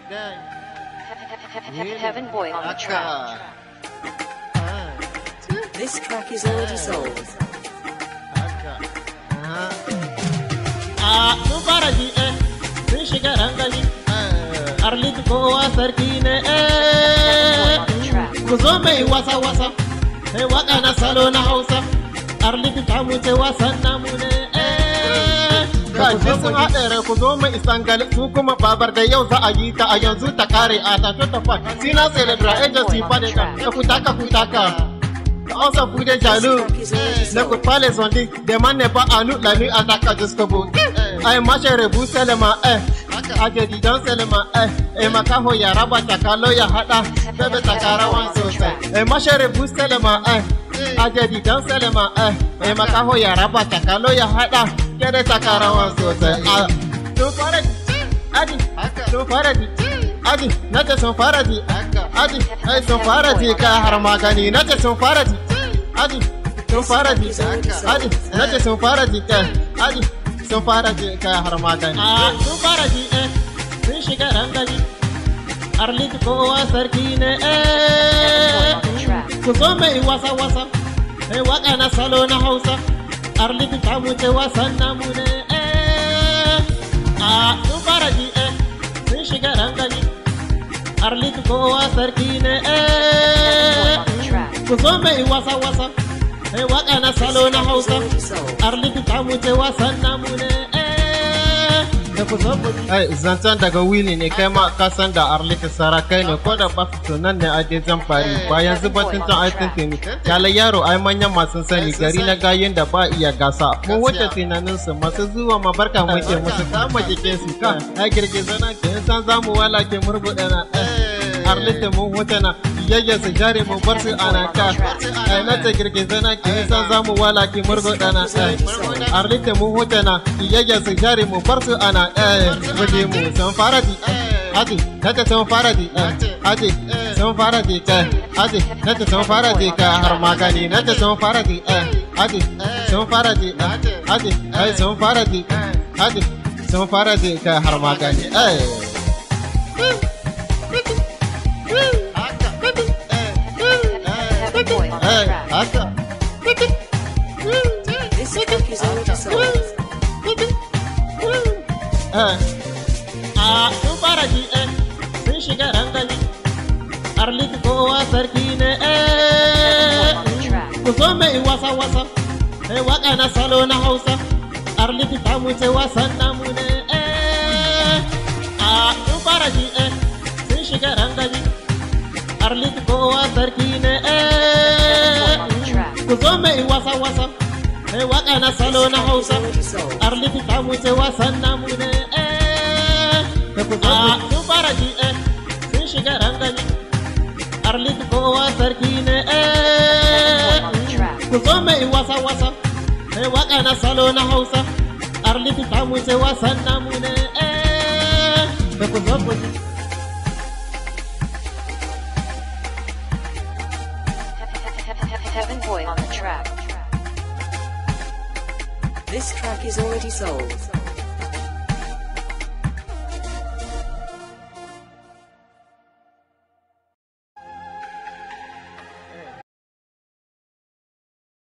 Heaven Boy on the track. This track is already sold. a sun fara ji eh sun shiga rangaji arlit kowa sarki ne eh ku zo mai wasa wasa sai waka na salo na hausa arlit ta muce wasan namu ne eh Kaji sun haɗe rai ku zo mai isangal su kuma babar da yau za a yi ta a yanzu ta kare a ta ta fa sina celebra agency fa da ta kutaka kutaka Also pour des jaloux, n'écoute pas les ondits, demande pas à nous la nuit attaque jusqu'au bout. Ay mache rebu seulement, eh, aje di don seulement, eh, eh makaho ya raba takalo ya hada, bebe takarawan sosai. Eh mache rebu seulement, eh, aje di don seulement, eh, eh makaho ya raba takalo ya hada, kede takarawan sosai. Ah, sun fara di, adi, sun fara di, adi, nace sun fara di, adi, ai sun fara di ka har magani, nace sun fara di. Adi, sun fara ji, Adi, nace sun fara ji kai, Adi, sun fara ji kai har magani. A sun fara ji eh, sun shiga rangaji, Arlit kowa sarki ne eh. Ku zo mai wasa wasa, mai waka na salo na Hausa, Arlit ta wuce wasan namu ne eh. A sun fara ji eh, sun shiga rangaji, Arlit kowa sarki ne eh. ku zo mai wasa wasa mai waka na salo na hausa arliti ta muce wasan namu ne da ku zo ku ai zancen daga wili ne kai ma ka san da arliti sarakai ne ko da ba su nan ne a zan fari ba yanzu batun can ai tuntuni kyale yaro ai manyan masu sani gari na gayin da ba iya gasa mu wuce tunanin su masu zuwa mabarka muke musu kama jikin su kan ai girgiza na ke san zamu wala ke murguɗa na arliti mun wuce na yayya su jare mu bar su ana ka ai na ta girgiza na ki san za mu wala ki murgo dana ai arlite mu huta na yayya su jare mu bar su ana eh guje mu san fara di adi na ta san fara di adi san fara di ka adi na ta san fara di ka har magani na ta san fara di adi san fara di adi ai san fara di adi san fara di ka har magani eh Heaven Boy on the eh track. haka This track is already sold. a sun fara ji eh sun shiga rangaji arlit kowa sarki ne eh ku zo mai wasa wasa mai waka na salo na hausa arlit ta muce wasan namu ne eh a sun fara ji eh sun shiga rangaji arlit kowa sarki ne eh ku zo mai wasa wasa mai waka na salo na hausa Already sold. arliti ta wuce wasan namu ne eh da ku zo sun fara ji eh sun shiga rangaji arliti kowa sarki ne eh ku zo mai wasa wasa mai waka na salo na hausa arliti ta wuce wasan namu ne eh da ku zo ku ji Heaven Boy on the track. This track is already sold.